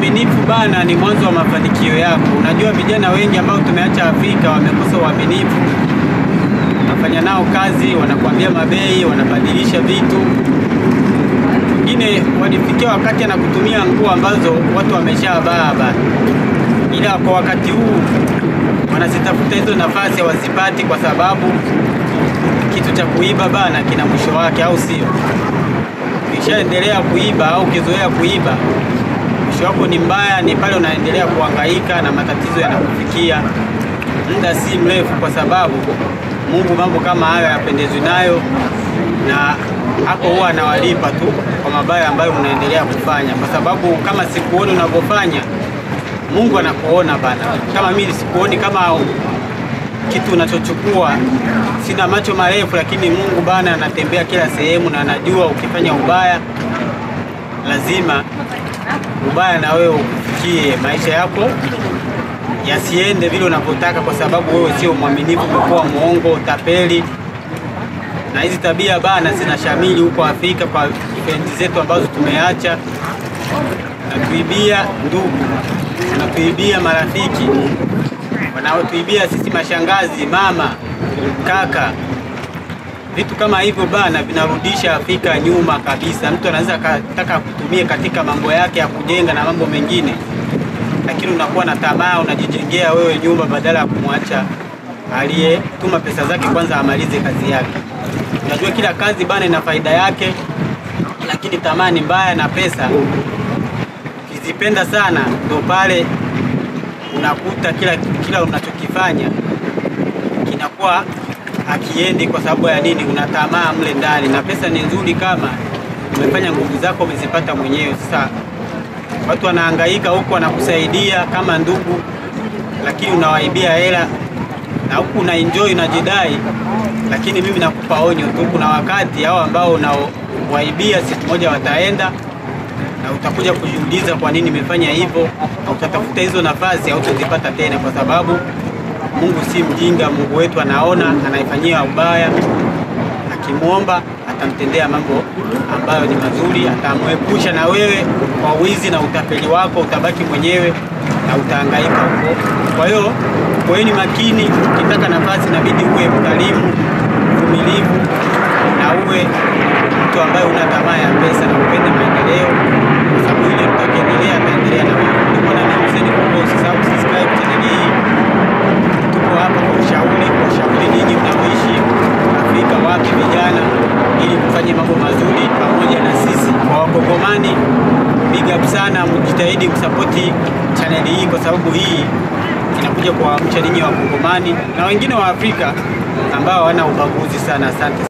Uaminifu bana ni mwanzo wa mafanikio yako. Unajua vijana wengi ambao tumeacha Afrika wamekosa uaminifu. Unafanya nao kazi, wanakuambia mabei, wanabadilisha vitu. Wengine walifikia wakati anakutumia nguo ambazo watu wameshavaa bana, ila kwa wakati huu wanazitafuta hizo nafasi hawazipati, kwa sababu kitu cha kuiba bana kina mwisho wake, au sio? Ukishaendelea kuiba au ukizoea kuiba mwisho wako ni mbaya, ni pale unaendelea kuhangaika na matatizo yanakufikia muda si mrefu, kwa sababu Mungu mambo kama hayo yapendezwi nayo, na hapo huwa anawalipa tu kwa mabaya ambayo mnaendelea kufanya, kwa sababu kama sikuoni unavyofanya, Mungu anakuona bana. Kama mimi sikuoni kama kitu unachochukua, sina macho marefu, lakini Mungu bana anatembea kila sehemu na anajua ukifanya ubaya lazima ubaya na wewe ukufikie, maisha yako yasiende vile unavyotaka, kwa sababu wewe sio mwaminifu, umekuwa mwongo, tapeli. Na hizi tabia bana zinashamili huko Afrika kwa friends zetu ambazo tumeacha, natuibia ndugu, wanatuibia marafiki, wanaotuibia sisi mashangazi, mama, kaka vitu kama hivyo bana vinarudisha Afrika nyuma kabisa. Mtu anaweza akataka kutumia katika mambo yake ya kujenga na mambo mengine, lakini unakuwa na tamaa, unajijengea wewe nyumba badala ya kumwacha aliyetuma pesa zake kwanza amalize kazi yake. Unajua kila kazi bana ina faida yake, lakini tamaa ni mbaya, na pesa ukizipenda sana ndo pale unakuta kila, kila unachokifanya kinakuwa akiendi kwa sababu ya nini? Una tamaa mle ndani, na pesa ni nzuri kama umefanya nguvu zako umezipata mwenyewe. Sasa watu wanahangaika huku, wanakusaidia kama ndugu, lakini unawaibia hela na huku una enjoy unajidai, lakini mimi nakupa onyo tu, kuna wakati hao ambao unawaibia siku moja wataenda na utakuja kujiuliza kwa nini nimefanya hivyo, na utatafuta hizo nafasi hautazipata tena, kwa sababu Mungu si mjinga. Mungu wetu anaona anaifanyia ubaya, akimwomba atamtendea mambo ambayo ni mazuri, atamwepusha na wewe kwa wizi na utapeli wako, utabaki mwenyewe na utahangaika huko. Kwa hiyo kuweni makini, ukitaka nafasi inabidi uwe mkarimu, mvumilivu na uwe mtu ambaye una tamaa ya pesa na upende maendeleo, kwa sababu ile mtu akiendelea ataendelea na wewe. Ndio maana mimi Hussein Kombo, usisahau kusubscribe channel hii tuko hapa kwa ushauri, kwa ushauri ninyi mnaoishi Afrika, wapi vijana, ili kufanye mambo mazuri pamoja na sisi. Kwa Wakongomani, big up sana, mjitahidi kusapoti chaneli hii, kwa sababu hii inakuja kuwaamsha ninyi Wakongomani na wengine wa Afrika ambao hawana ubaguzi sana. Asante.